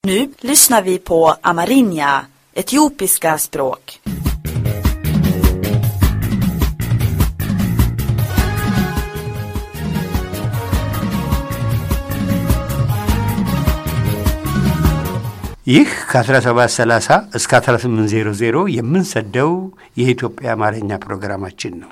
Nu lyssnar vi på amerinja, etiopiska språk. ይህ ከ1730 እስከ 1800 የምንሰደው የኢትዮጵያ አማርኛ ፕሮግራማችን ነው።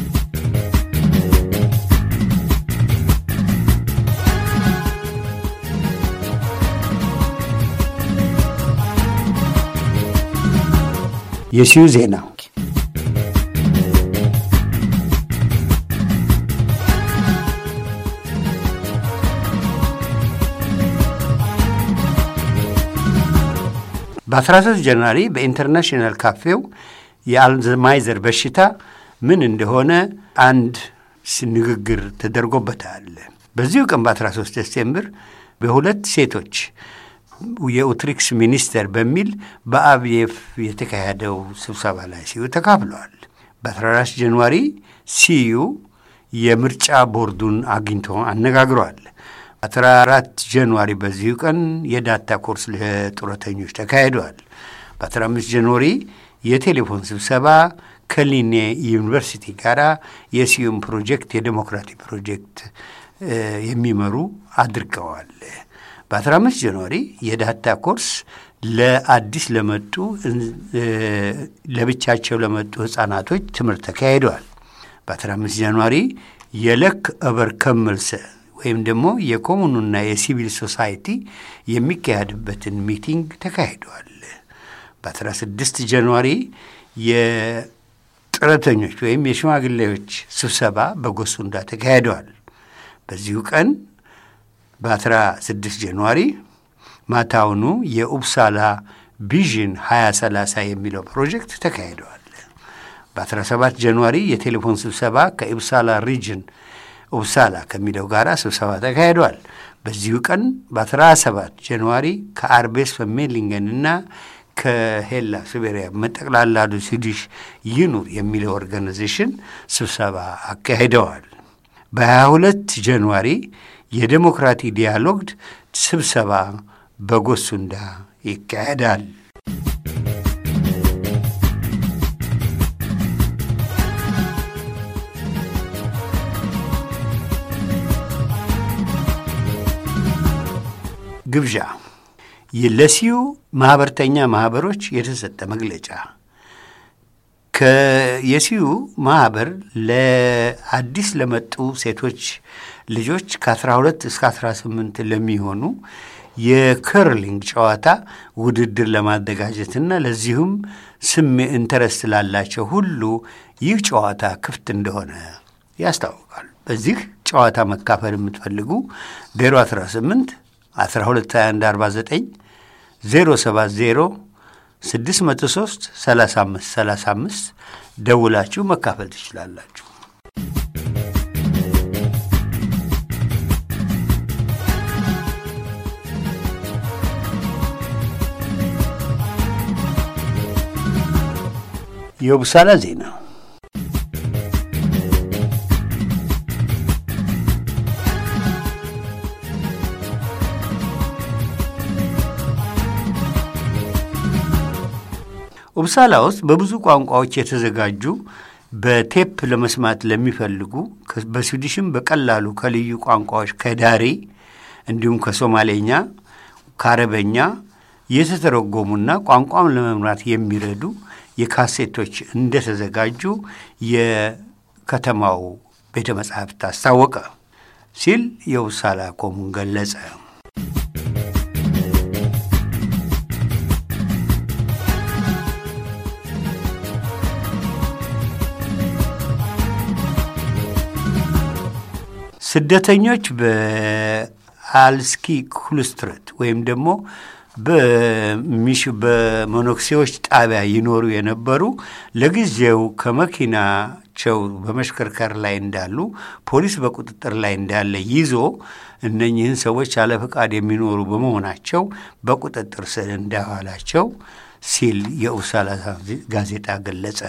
የሲዩ ዜና በ13 ጃንዋሪ በኢንተርናሽናል ካፌው የአልዘማይዘር በሽታ ምን እንደሆነ አንድ ንግግር ተደርጎበታል። በዚሁ ቀን በ13 ሴፕቴምበር በሁለት ሴቶች የኡትሪክስ ሚኒስተር በሚል በአብዬፍ የተካሄደው ስብሰባ ላይ ሲዩ ተካፍለዋል። በ14 ጃንዋሪ ሲዩ የምርጫ ቦርዱን አግኝቶ አነጋግሯል። 14 ጃንዋሪ በዚሁ ቀን የዳታ ኮርስ ለጡረተኞች ተካሂደዋል። በ15 ጃንዋሪ የቴሌፎን ስብሰባ ከሊኔ ዩኒቨርሲቲ ጋር የሲዩም ፕሮጀክት የዴሞክራቲ ፕሮጀክት የሚመሩ አድርገዋል። በ15 ጃንዋሪ የዳታ ኮርስ ለአዲስ ለመጡ ለብቻቸው ለመጡ ህፃናቶች ትምህርት ተካሂደዋል። በ15 ጃንዋሪ የለክ እበር ከመልሰ ወይም ደግሞ የኮሙኑና የሲቪል ሶሳይቲ የሚካሄድበትን ሚቲንግ ተካሂደዋል። በ16 ጃንዋሪ የጡረተኞች ወይም የሽማግሌዎች ስብሰባ በጎሱንዳ ተካሂደዋል። በዚሁ ቀን በ16 ጃንዋሪ ማታውኑ የኡብሳላ ቪዥን 2030 የሚለው ፕሮጀክት ተካሂደዋል። በ17 ጃንዋሪ የቴሌፎን ስብሰባ ከኡብሳላ ሪጅን ኡብሳላ ከሚለው ጋር ስብሰባ ተካሂደዋል። በዚሁ ቀን በ17 ጃንዋሪ ከአርቤስ ፈሜሊንገን እና ከሄላ ሲቤሪያ መጠቅላላዱ ስዊዲሽ ይኑር የሚለው ኦርጋናይዜሽን ስብሰባ አካሂደዋል። በ22 ጃንዋሪ የዴሞክራቲ ዲያሎግ ስብሰባ በጎሱንዳ ይካሄዳል። ግብዣ ለሲዩ ማህበርተኛ ማህበሮች የተሰጠ መግለጫ የሲዩ ማህበር ለአዲስ ለመጡ ሴቶች ልጆች ከ12 እስከ 18 ለሚሆኑ የከርሊንግ ጨዋታ ውድድር ለማዘጋጀትና ለዚሁም ስሜ ኢንተረስት ላላቸው ሁሉ ይህ ጨዋታ ክፍት እንደሆነ ያስታውቃል። በዚህ ጨዋታ መካፈል የምትፈልጉ 018 122149 070 603 35 35 ደውላችሁ መካፈል ትችላላችሁ። የቡሳላ ዜና ኡብሳላ ውስጥ በብዙ ቋንቋዎች የተዘጋጁ በቴፕ ለመስማት ለሚፈልጉ በስዊዲሽም በቀላሉ ከልዩ ቋንቋዎች ከዳሪ እንዲሁም ከሶማሌኛ፣ ከአረበኛ የተተረጎሙና ቋንቋም ለመምራት የሚረዱ የካሴቶች እንደተዘጋጁ የከተማው ቤተ መጻሕፍት አስታወቀ ሲል የኡብሳላ ኮሙን ገለጸ። ስደተኞች በአልስኪ ኩልስትረት ወይም ደግሞ በሚሹ በመነኩሴዎች ጣቢያ ይኖሩ የነበሩ ለጊዜው ከመኪናቸው በመሽከርከር ላይ እንዳሉ ፖሊስ በቁጥጥር ላይ እንዳለ ይዞ እነኚህን ሰዎች ያለ ፈቃድ የሚኖሩ በመሆናቸው በቁጥጥር ስር እንዳዋላቸው ሲል የኡብሳላ ጋዜጣ ገለጸ።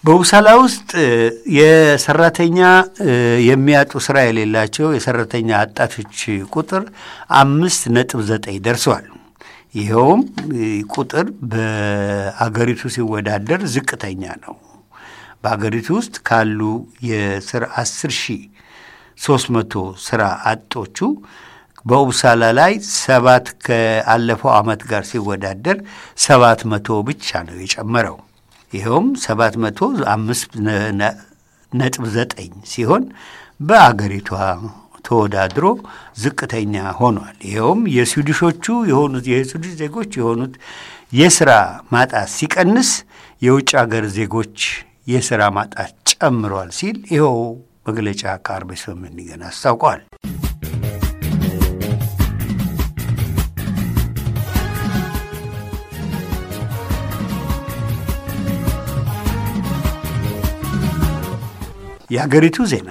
በውሳላ ውስጥ የሰራተኛ የሚያጡ ስራ የሌላቸው የሰራተኛ አጣቶች ቁጥር አምስት ነጥብ ዘጠኝ ደርሰዋል። ይኸውም ቁጥር በአገሪቱ ሲወዳደር ዝቅተኛ ነው። በአገሪቱ ውስጥ ካሉ የስራ አስር ሺህ ሶስት መቶ ስራ አጦቹ በኡብሳላ ላይ ሰባት ከአለፈው ዓመት ጋር ሲወዳደር ሰባት መቶ ብቻ ነው የጨመረው። ይኸውም ሰባት መቶ አምስት ነጥብ ዘጠኝ ሲሆን በአገሪቷ ተወዳድሮ ዝቅተኛ ሆኗል። ይኸውም የስዊድሾቹ የሆኑት የስዊድሽ ዜጎች የሆኑት የስራ ማጣት ሲቀንስ የውጭ ሀገር ዜጎች የስራ ማጣት ጨምሯል ሲል ይኸው መግለጫ ከአርቤስበምኒገን አስታውቋል። የሀገሪቱ ዜና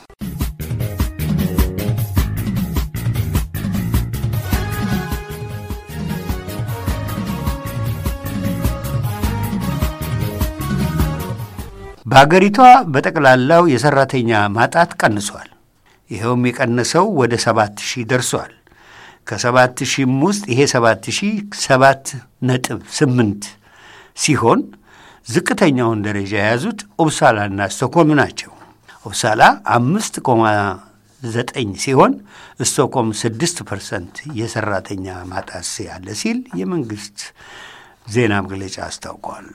በሀገሪቷ በጠቅላላው የሰራተኛ ማጣት ቀንሷል። ይኸውም የቀነሰው ወደ ሰባት ሺህ ደርሷል። ከሰባት ሺህም ውስጥ ይሄ ሰባት ሺህ ሰባት ነጥብ ስምንት ሲሆን ዝቅተኛውን ደረጃ የያዙት ኡብሳላና ስቶኮልም ናቸው። ኡብሳላ አምስት ቆማ ዘጠኝ ሲሆን ስቶኮልም ስድስት ፐርሰንት የሰራተኛ ማጣት ያለ ሲል የመንግስት ዜና መግለጫ አስታውቋል።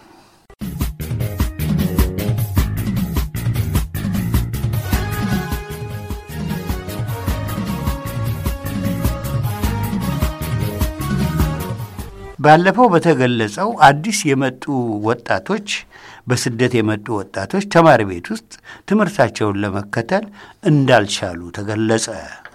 ባለፈው በተገለጸው አዲስ የመጡ ወጣቶች በስደት የመጡ ወጣቶች ተማሪ ቤት ውስጥ ትምህርታቸውን ለመከተል እንዳልቻሉ ተገለጸ።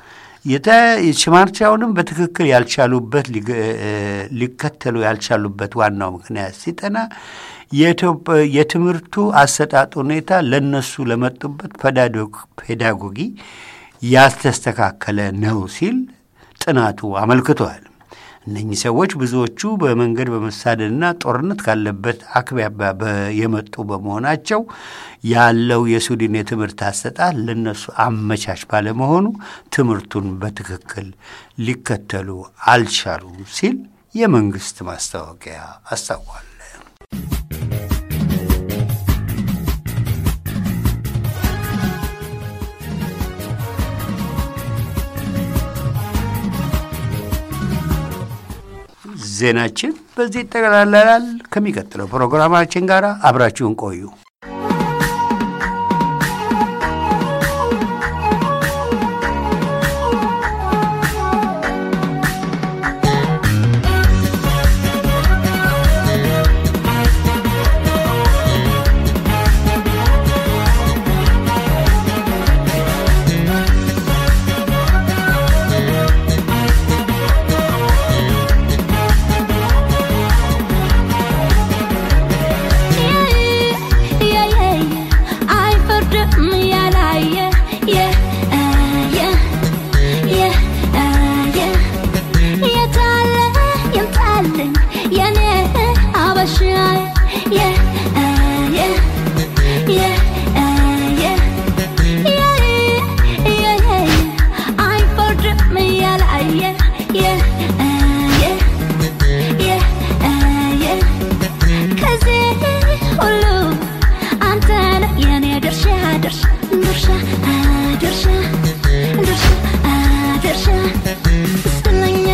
ሽማርቻውንም በትክክል ያልቻሉበት ሊከተሉ ያልቻሉበት ዋናው ምክንያት ሲጠና የትምህርቱ አሰጣጥ ሁኔታ ለነሱ ለመጡበት ፔዳጎጊ ያልተስተካከለ ነው ሲል ጥናቱ አመልክቷል። እነኚህ ሰዎች ብዙዎቹ በመንገድ በመሳደድና ጦርነት ካለበት አካባቢ የመጡ በመሆናቸው ያለው የስዊድን የትምህርት አሰጣጥ ለነሱ አመቻች ባለመሆኑ ትምህርቱን በትክክል ሊከተሉ አልቻሉም ሲል የመንግስት ማስታወቂያ አስታውቋል። ዜናችን በዚህ ይጠቃለላል። ከሚቀጥለው ፕሮግራማችን ጋር አብራችሁን ቆዩ።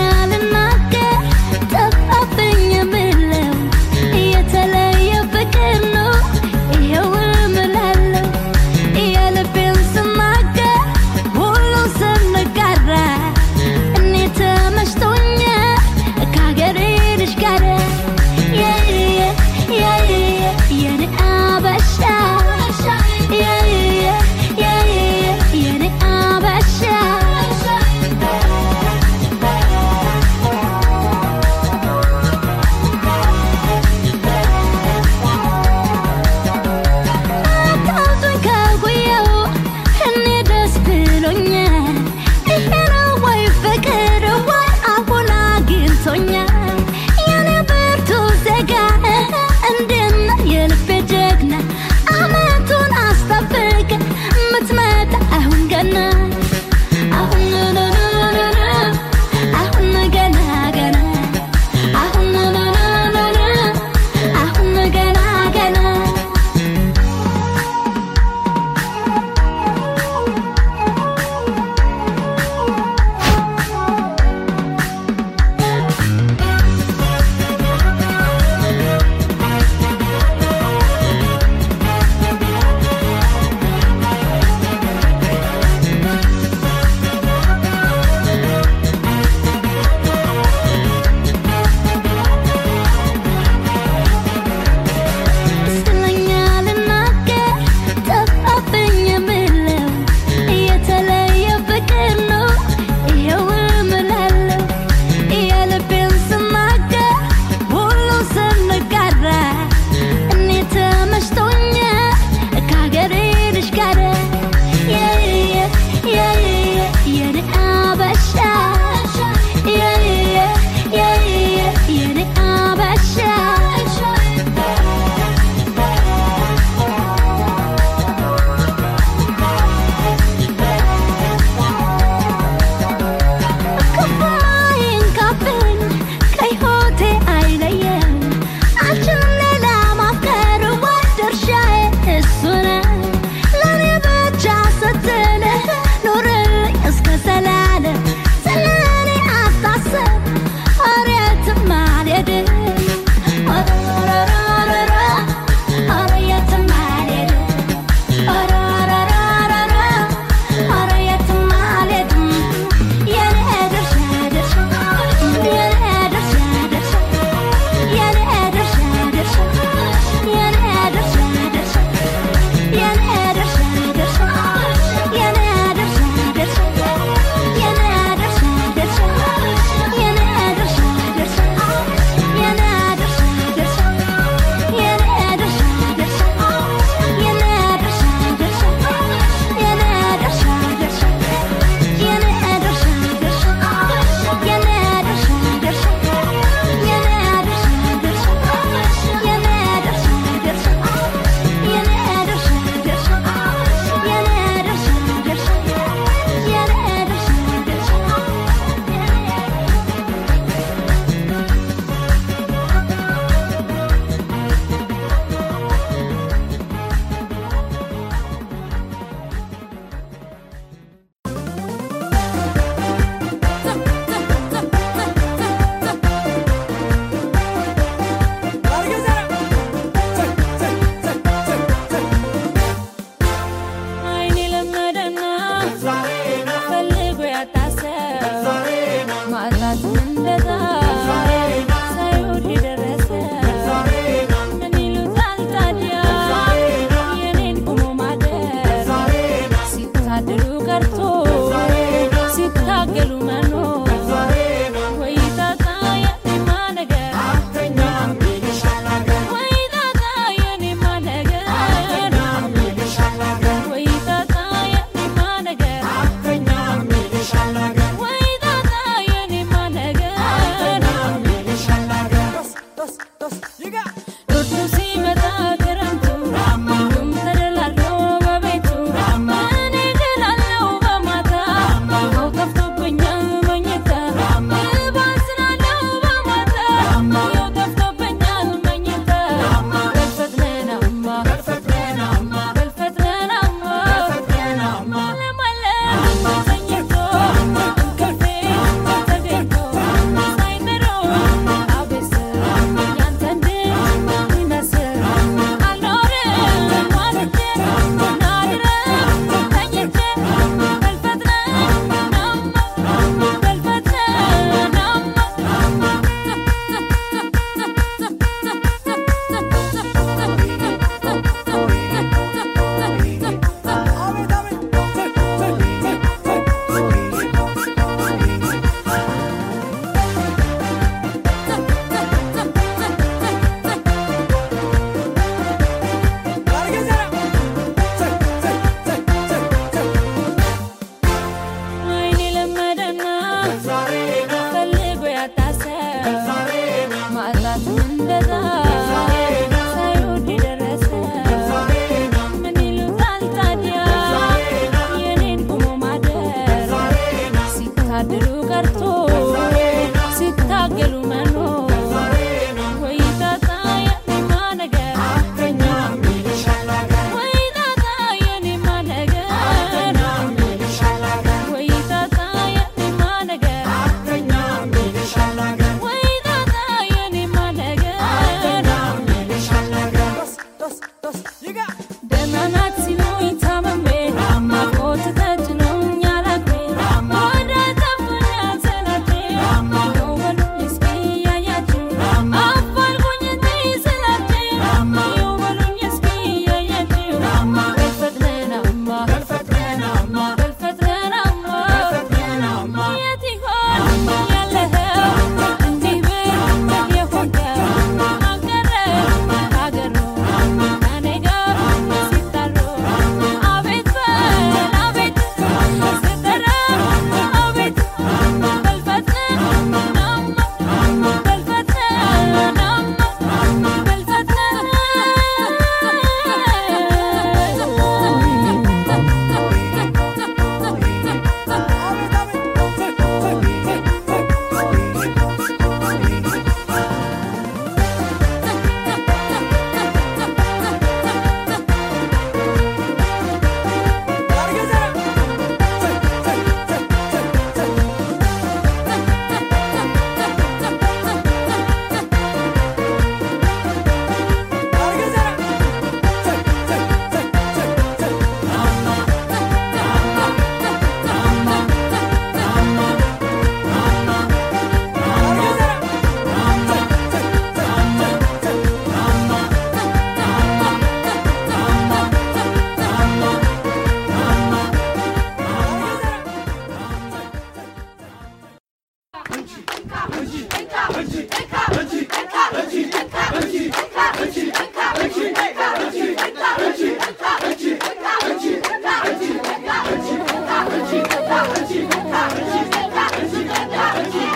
የተለየ ፍቅር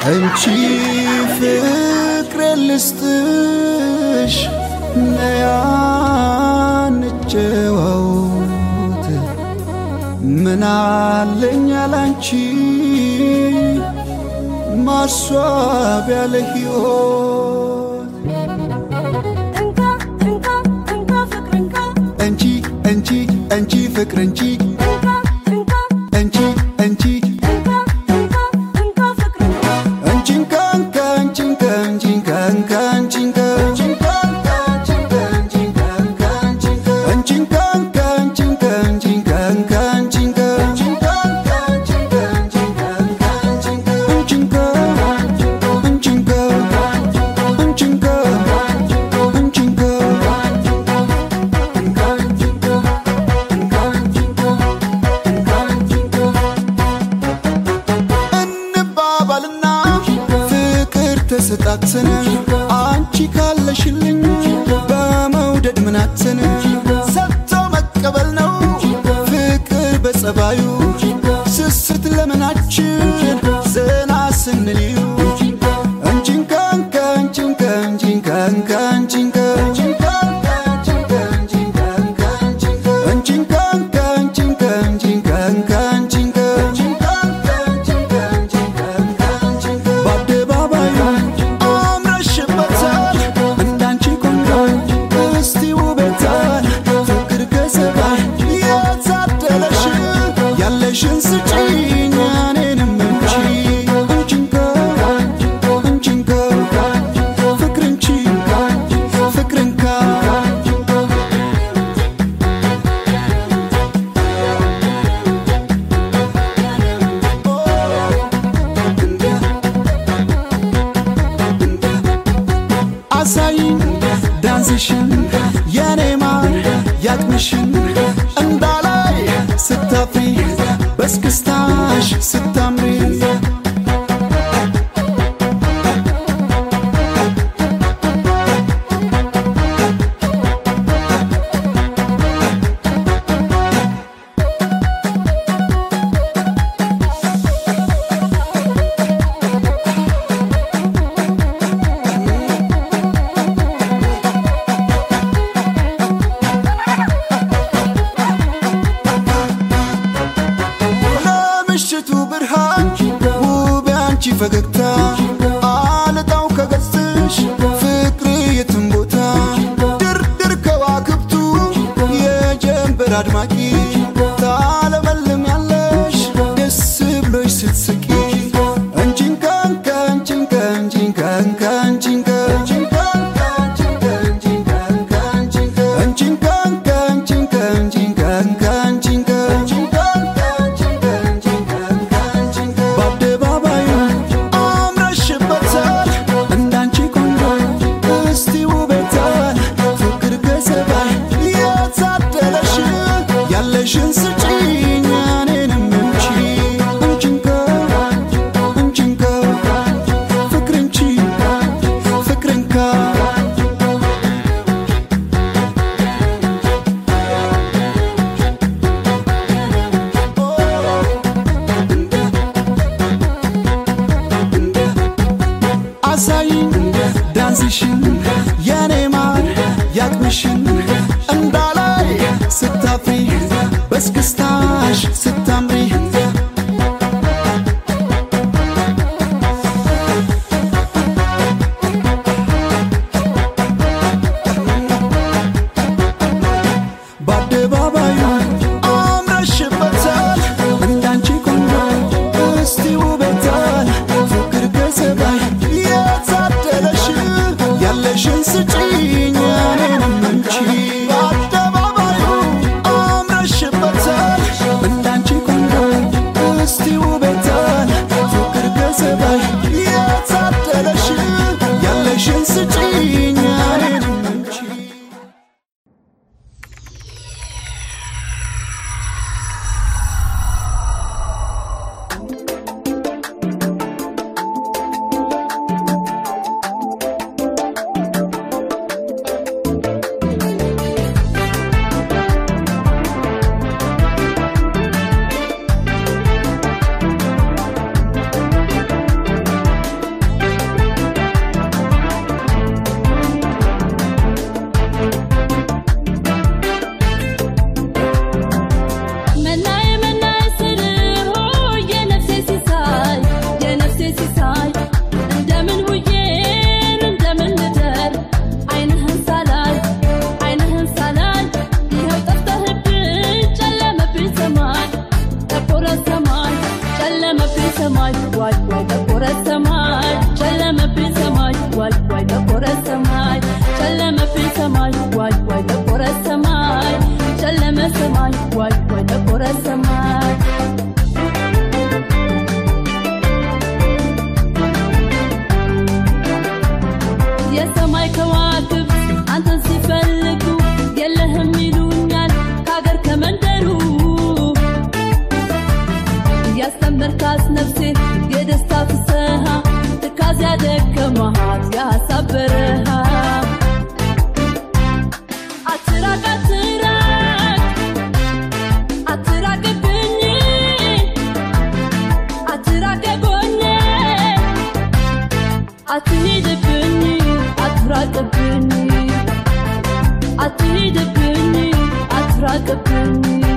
አንቺ ፍቅር ልስጥሽ ነያ እንጨዋወት ምን አለኝ ያላንቺ ማስዋቢያ ለሕይወት እንካ እንካ እንካ ፍቅር እንካ አንቺ አንቺ አንቺ ፍቅር አንቺ እንካ እንካ አንቺ አንቺ እንካ እንካ እንካ ፍቅር እንካ አንቺንካ እንካ አንቺንካ አንቺንካ እንካ አንቺንካ አንቺንካ እንካ አንቺንካ አንቺንካ እንካ አንቺንካ አንቺንካ አንቺንካ አንቺንካ አንቺንካ እንባባልና ፍቅር ተሰጣትን አንቺ ካለሽልኝ በመውደድ ምናትን ሰጥቶ መቀበል ነው ፍቅር በጸባዩ ስስት ለምናችን ዘና ስንልዩ አንቺንካ እንካ አንቺንካ አንቺንካ እንካ አንቺንካ አንቺንካ እንካ አንቺንካ አንቺንካ እንካ አንቺንካ በአደባባዩ አምረሽበታል እንዳንቺ ቆንጆ እስቲ ውበታል ፍቅር ከሰባይ የታደለሽ ያለሽን ስጪኝ እኔንም እንቺ አንቺንካ አንቺንካ ፍቅር እንቺ ፍቅርንካ አሳይኝ ዳንስሽን የኔ ማር ያቅምሽን እንዳላይ ስታፍሪ በስክስታሽ ስታምሪ ለምሽቱ ብርሃን ውብ ያንቺ ፈገግታ አልጣው ከገጽሽ ፍቅር የትም ቦታ ድርድር ከዋክብቱ የጀንበር አድማቂ ታለመልም ያለሽ ደስ ብሎሽ ስትስቂ አንቺንካ እንካ አንቺንካ አንቺንካ እንካ አንቺንካ አንቺንካ እንካ አንቺንካ አንቺንካ እንካ አንቺንካ በአደባባዩ አምረሽበታል እንዳንቺ ቆንጆ እስቲ ውበታል ፍቅር ከሰባይ የታደለሽ ያለሽን ስጪኝ እኔንም እንቺ አንቺንካ አንቺንካ ፍቅር እንቺ ፍቅርንካ አሳይኝ ዳንስሽን የኔ ማር ያቅምሽን እንዳላይ ስታፍሪ በስክስታሽ ስታምሪ በአደባባዩ አምረሽበታል እንዳንቺ ቆንጆ እስቲ ውበታል ፍቅር ከሰባይ የታደለሽ ያለሽን ስጪኝ እኔንም እንቺ አትራቅብኝ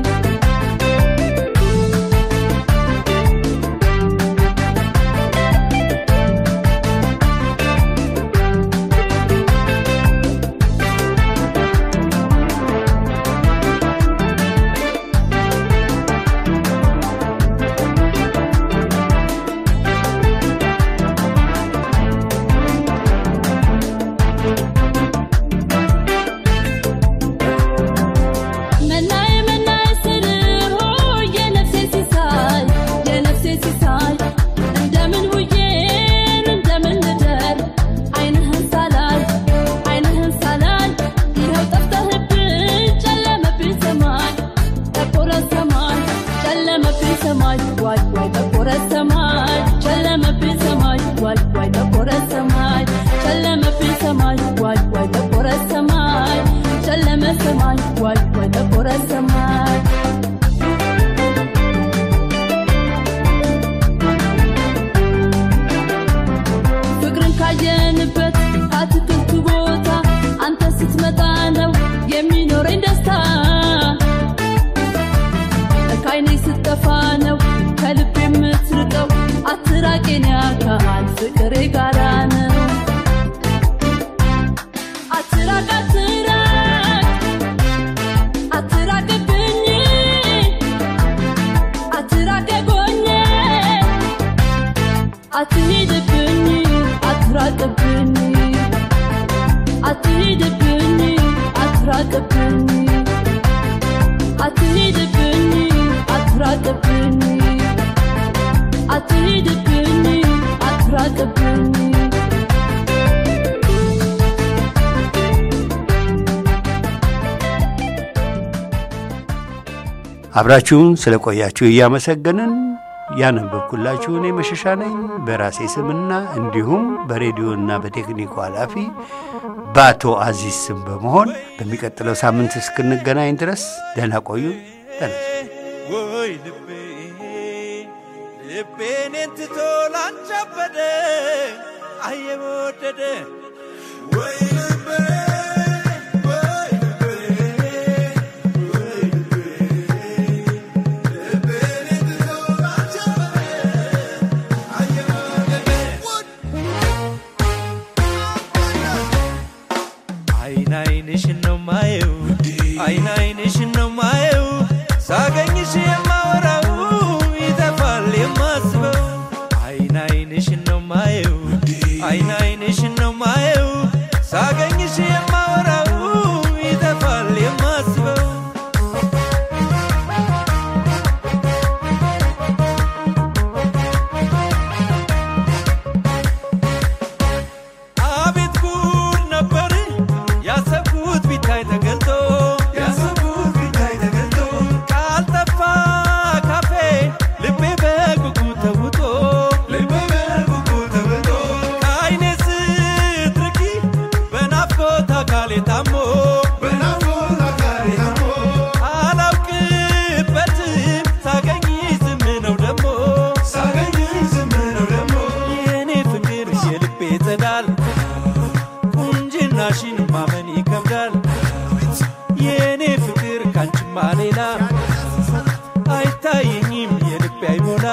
መናዬ መናዬ ስል ሆይ የነፍሴ ሲሳይ የነፍሴ ሲሳይ እንደምን ውዬን እንደምን ልደር ዓይንህን ሳላይ ዓይንህን ሳላይ ይኸው ጠፍተህብኝ ጨለመብኝ ሰማይ ጠቆረ ሰማይ ጨለመብኝ ሰማይ ዋይ ዋይ ጠቆረ ሰማይ ጨለመብኝ ሰማይ ዋይ ዋይ ጠቆረ ሰማይ ጨለመብኝ ሰማይ ዋይ ዋይ ጠቆረ ሰማይ ጨለመ ሰማይ ዋይ ዋይ ጠቆረ ሰማይ ፍቅርን ካየንበት አትክልቱ ቦታ አንተ ስትመጣ ነው የሚኖረኝ ደስታ ከዓይኔ ስትጠፋ ነው ከልብ የምትርቀው አትራቄን ያካል ፍቅሬ ጋራ ነው አትራቅ አትራቅ አትራቅብኝ አትራቅ ጎኜ አትሂድብኝ አትራቅብኝ አትሂድብኝ አትራቅብኝ አትሂድብኝ አትራቅብኝ አትሂድብኝ አትራቅብኝ አብራችሁን ስለቆያችሁ እያመሰገንን ያነበብኩላችሁ እኔ መሸሻ ነኝ በራሴ ስምና እንዲሁም በሬዲዮና በቴክኒኩ ኃላፊ በአቶ አዚዝ ስም በመሆን በሚቀጥለው ሳምንት እስክንገናኝ ድረስ ደህና ቆዩ። ተነሱ። ወይ ልቤ ልቤን ትቶ ላንቻበደ አየበወደደ ወይ ልቤ ወይ ልቤ ወይ ልቤ ልቤን ትቶ ላንቻበደ አየበወደደ አይን አይንሽን ነው ማየው አይን አይንሽን ነው ማየው ሳገኝሽ የማወራው ይጠፋል የማስበው አይን አይንሽን ነው ማየው አይን አይንሽን ነው ማየው ሳገኝሽ የማወራው ይጠፋል የማስበው አቤት ጉድ ነበር ያሰብኩት ቢታይ ተገልጦ ያሰብኩት ቢታይ ተገልጦ ቃል ጠፋ ካፌ ልቤ በጉጉ ተውጦ ልቤ በጉጉ ተውጦ ከዓይኔ ስትርቂ በናፍቆት አካሌ ታሞ በናፍቆት አካሌ ታሞ አላውቅበትም ሳገኝ ዝም ነው ደሞ ሳገኝ ዝም ነው ደሞ የኔ ፍቅር የልቤ ጸዳል ቁንጅናሽን ማመን ይከብዳል የኔ ፍቅር ካንቺማ ሌላ አይታየኝም የልቤ አይሞላ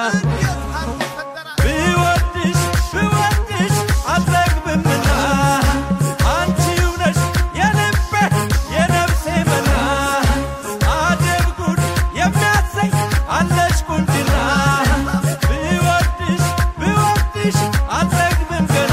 ብወድሽ ብወድሽ አልጠግብምና አንቺው ነሽ የልቤ የነፍሴ መና አጀብ ጉድ የሚያሰኝ አለሽ ቁንጅና ብወድሽ ብወድሽ አልጠግብም ገና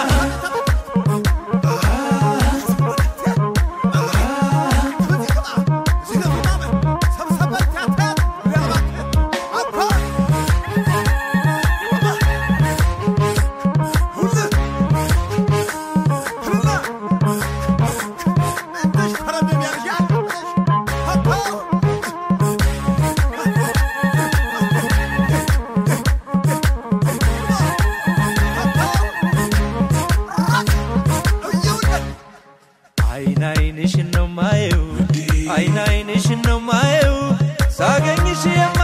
አይን አይንሽን ነው ማየው አይን አይንሽን ነው ማየው ሳገኝሽ የማ